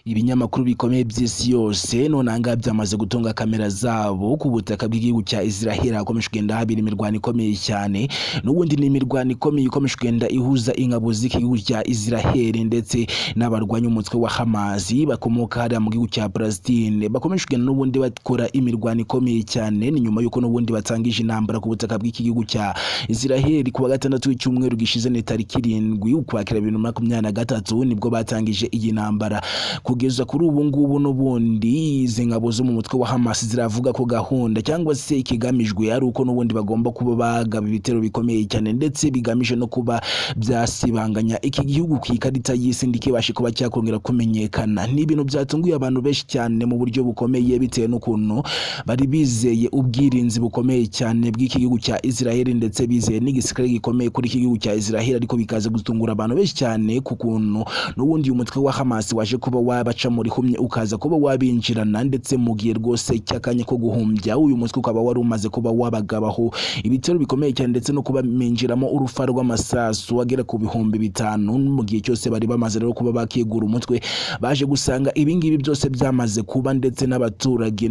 Ibinyamakuru bikomeye by'isi yose none ahangaha byamaze gutunga kamera zabo ku butaka bw'igihugu cya Israel hakomeje kugenda habera imirwano ikomeye cyane n'ubundi ni imirwano ikomeye ikomeje kugenda ihuza ingabo z'igihugu cya Israel ndetse n'abarwanya umutwe wa Hamas bakomoka hariya mu gihugu cya Palestine bakomeje kugenda n'ubundi bakora imirwano ikomeye cyane ni nyuma y'uko n'ubundi batangije intambara ku butaka bw'iki gihugu cya Israel ku wa gatandatu w'icyumweru gishize ni tariki irindwi ukwakira bibiri na makumyabiri na gatatu nibwo batangije iyi ntambara kugeza kuri ubu ngubu n'ubundi izi ngabo zo mu mutwe wa Hamas ziravuga ko gahunda cyangwa se ikigamijwe ari uko n'ubundi bagomba kuba bagaba ibitero bikomeye cyane ndetse bigamije no kuba byasibanganya iki gihugu ku ikarita y'isi ndikibashe kuba cyakongera kumenyekana ni ibintu byatunguye abantu benshi cyane mu buryo bukomeye bitewe n'ukuntu bari bizeye ubwirinzi bukomeye cyane bw'iki gihugu cya Israel ndetse bizeye n'igisirikare gikomeye kuri iki gihugu cya Israel ariko bikaza gutungura abantu benshi cyane ku kuntu n'ubundi uyu mutwe wa Hamas waje kuba wabaca muri humye ukaza kuba wabinjirana ndetse mu gihe rwose cy'akanya ko guhumbya uyu mutwe ukaba wari umaze kuba wabagabaho ibitero bikomeye cyane ndetse no kubaminjiramo urufa rw'amasasu agera ku bihumbi bitanu mu gihe cyose bari bamaze rero kuba bakigura umutwe baje gusanga ibingibi byose byamaze kuba ndetse n'abaturage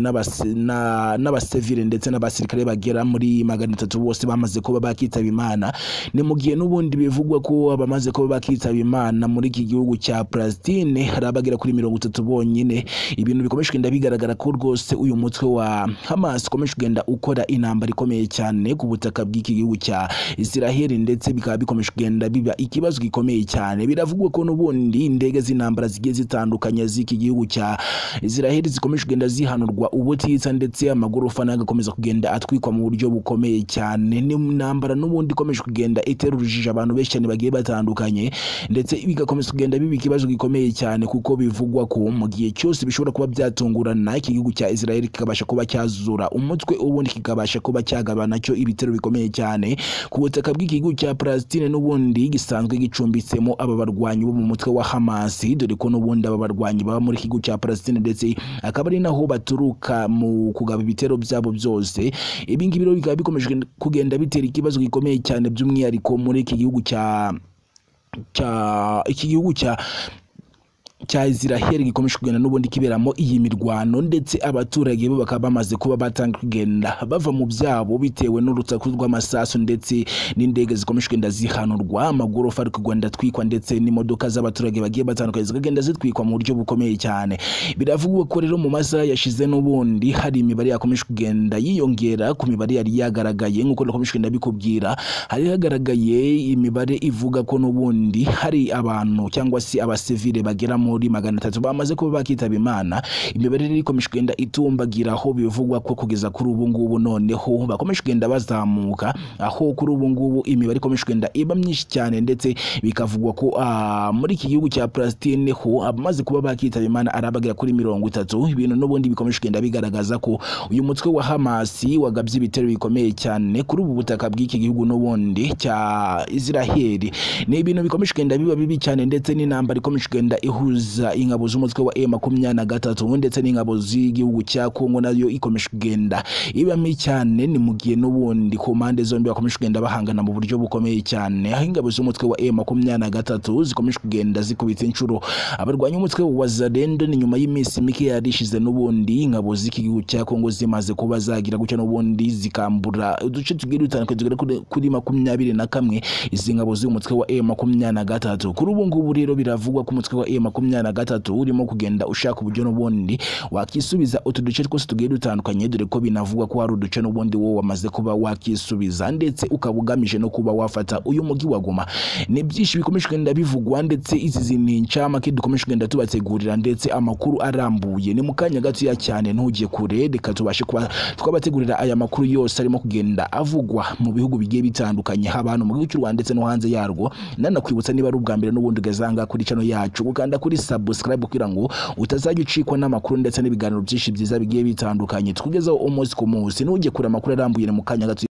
n'abasivile ndetse n'abasirikare bagera muri magana atatu bose bamaze kuba bakitaba imana ni mu gihe n'ubundi bivugwa ko abamaze kuba bakitaba imana muri iki gihugu cya Palestine hari abagera kuri mirongo itatu bonyine ibintu bikomeje kugenda bigaragara ko rwose uyu mutwe wa Hamas ukomeje kugenda ukora intambara ikomeye cyane ku butaka bw'iki gihugu cya Israel ndetse bikaba bikomeje kugenda biba ikibazo gikomeye cyane biravugwa ko n'ubundi indege z'intambara zigiye zitandukanye z'iki gihugu cya Israel zikomeje kugenda zihanurwa ubutitsa ndetse amagorofa nayo agakomeza kugenda atwikwa mu buryo bukomeye cyane n'intambara n'ubundi ikomeje kugenda itera urujijo abantu benshi cyane bagiye batandukanye ndetse bigakomeza kugenda biba ikibazo gikomeye cyane kuko bivugwa ko mu gihe cyose bishobora kuba byatungurana iki gihugu cya Israel kikabasha kuba cyazura umutwe ubundi kikabasha kuba cyagaba nacyo ibitero bikomeye cyane ku butaka bw'iki gihugu cya Palestine n'ubundi gisanzwe gicumbitsemo aba barwanyi bo mu mutwe wa Hamas dore ko n'ubundi aba barwanyi baba muri iki gihugu cya Palestine ndetse akaba ari naho baturuka mu kugaba ibitero byabo byose ibi ngibi rero bikaba bikomeje kugenda bitera ikibazo gikomeye cyane by'umwihariko muri iki gihugu cya cya iki gihugu cya cya Israel gikomeje kugenda n'ubundi kiberamo iyi mirwano ndetse abaturage bo bakaba bamaze kuba batanga kugenda bava mu byabo bitewe n'urutaku rw'amasasu ndetse n'indege zikomeje kugenda zihanurwa amagorofa ari kugenda atwikwa ndetse n'imodoka z'abaturage bagiye batandukanye zikagenda zitwikwa mu buryo bukomeye cyane biravugwa ko rero mu masaha yashize n'ubundi hari imibare yakomeje kugenda yiyongera ku mibare yari yagaragaye nk'uko nakomeje kugenda bikubwira hari hagaragaye imibare ivuga ko n'ubundi hari abantu cyangwa se abasivile bageramo muri magana atatu bamaze kuba bakitaba imana imibare rero ikomeje kugenda itumbagira aho bivugwa ko kugeza kuri ubu ngubu noneho bakomeje kugenda bazamuka aho kuri ubu ngubu imibare ikomeje kugenda iba myinshi cyane ndetse bikavugwa ko muri iki gihugu cya Palestine ho abamaze kuba bakitaba imana arabagera kuri mirongo itatu ibintu n'ubundi bikomeje kugenda bigaragaza ko uyu mutwe wa Hamasi wagabye ibitero bikomeye cyane kuri ubu butaka bw'iki gihugu n'ubundi cya Israel ni ibintu bikomeje kugenda biba bibi cyane ndetse n'intambara ikomeje kugenda ihuza kuza ingabo z'umutwe wa M makumyabiri na gatatu ndetse n'ingabo z'igihugu cya Kongo nayo ikomeje kugenda ibamo cyane ni mu gihe n'ubundi ku mpande zombi bakomeje kugenda bahangana mu buryo bukomeye cyane aho ingabo z'umutwe wa M makumyabiri na gatatu zikomeje kugenda zikubita inshuro abarwanya umutwe wa Zalendo ni nyuma y'iminsi mike yari ishize n'ubundi ingabo z'igihugu cya Kongo zimaze kuba zagira gutya n'ubundi zikambura uduce tugiye dutandukanye tugera kuri makumyabiri na kamwe izi ngabo z'umutwe wa M makumyabiri na gatatu kuri ubu ngubu rero biravugwa ko umutwe wa M makumyabiri na gatatu urimo kugenda ushaka uburyo n'ubundi wakisubiza utu duce twose tugiye dutandukanye dore ko binavugwa ko hari uduce n'ubundi wowe wamaze kuba wakisubiza ndetse ukaba ugamije no kuba wafata uyu mujyi wa Goma ni byinshi bikomeje kugenda bivugwa ndetse izi ni incamake dukomeje kugenda tubategurira ndetse amakuru arambuye ni mu kanya gatoya cyane ntujye kure reka tubashe kuba twabategurira aya makuru yose arimo kugenda avugwa mu bihugu bigiye bitandukanye haba hano mu gihugu cy'u Rwanda ndetse no hanze yarwo nanakwibutsa niba ari ubwa mbere n'ubundi ugazanga kuri channel yacu ukanda kuri subscribe kugira ngo utazajya ucikwa n'amakuru ndetse n'ibiganiro byinshi byiza bigiye bitandukanye tukugezaho umunsi ku munsi ntujye kure amakuru arambuye mu kanya gato